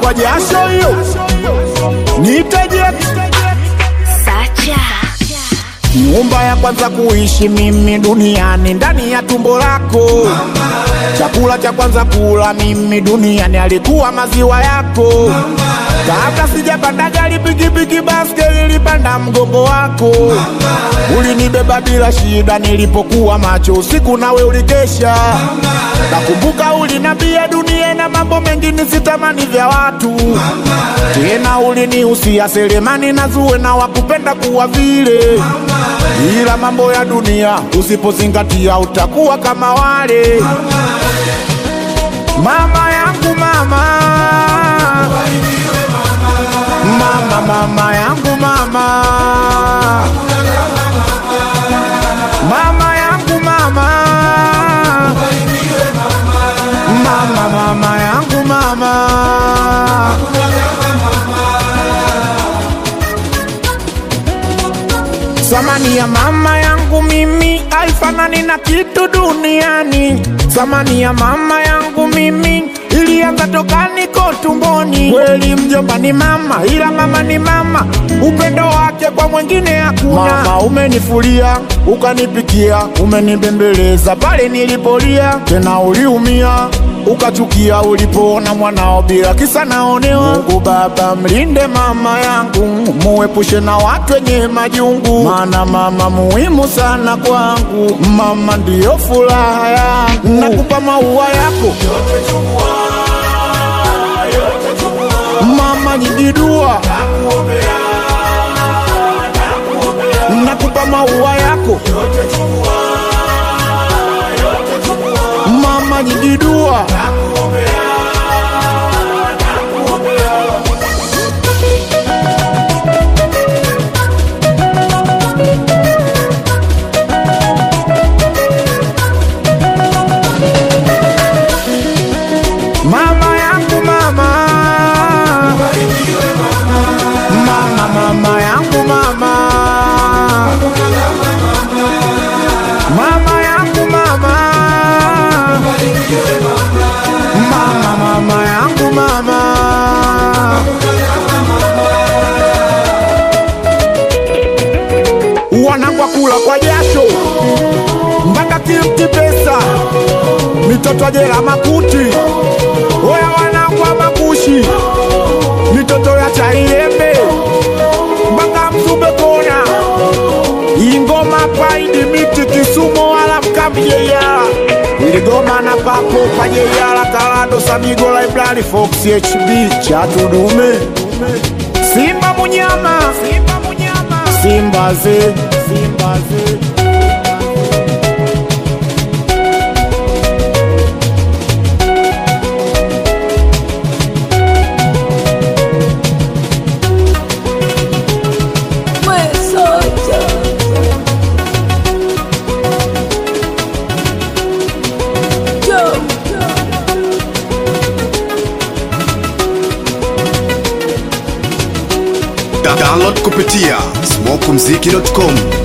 kwa jasho hiyo niteje Sacha. nyumba ya kwanza kuishi mimi duniani ndani ya tumbo lako chakula cha kwanza kula mimi duniani alikuwa maziwa yako kabla sijapanda gari pikipiki baskeli ilipanda mgongo wako ulinibeba bila shida nilipokuwa macho usiku nawe ulikesha nakumbuka ulinambia dunia na mambo mengine sitamani vya watu tena ulinihusia selemani na zuwe na wakupenda kuwa vile ila mambo ya dunia usipozingatia utakuwa kama wale mama yangu mama mama mama yangu mama mama yangu mama mama mama yangu mama Samani ya mama yangu mimi haifanani na kitu duniani. Samani ya mama yangu mimi ilianza toka niko tumboni. Kweli mjomba ni mama, ila mama ni mama, upendo wake kwa mwingine hakuna. Mama umenifulia, ukanipikia, umenibembeleza pale nilipolia, tena uliumia ukachukia ulipoona mwanao bila kisa naonewa. Mungu Baba mlinde mama yangu, muepushe na watu wenye majungu, maana mama muhimu sana kwangu. Mama ndiyo furaha yangu, nakupa maua yako mama, nyingi dua nakupa maua yako mama, nyingi dua mama yangu mama mama mama yangu mama mama yangu mama mama mama yangu mama wanangwa kula kwa jasho mpaka kimti pesa mitoto jela makuti oya wanangwa makushi mitoto ya chaiembe mpaka mzube kona ingoma paidi miti kisumo wala mkamjeyala iligoma na papo pajeyala kalando samigo library fox hb chatudume simba munyama simba munyama simba ze simba ze Da- Download kupitia smokumziki.com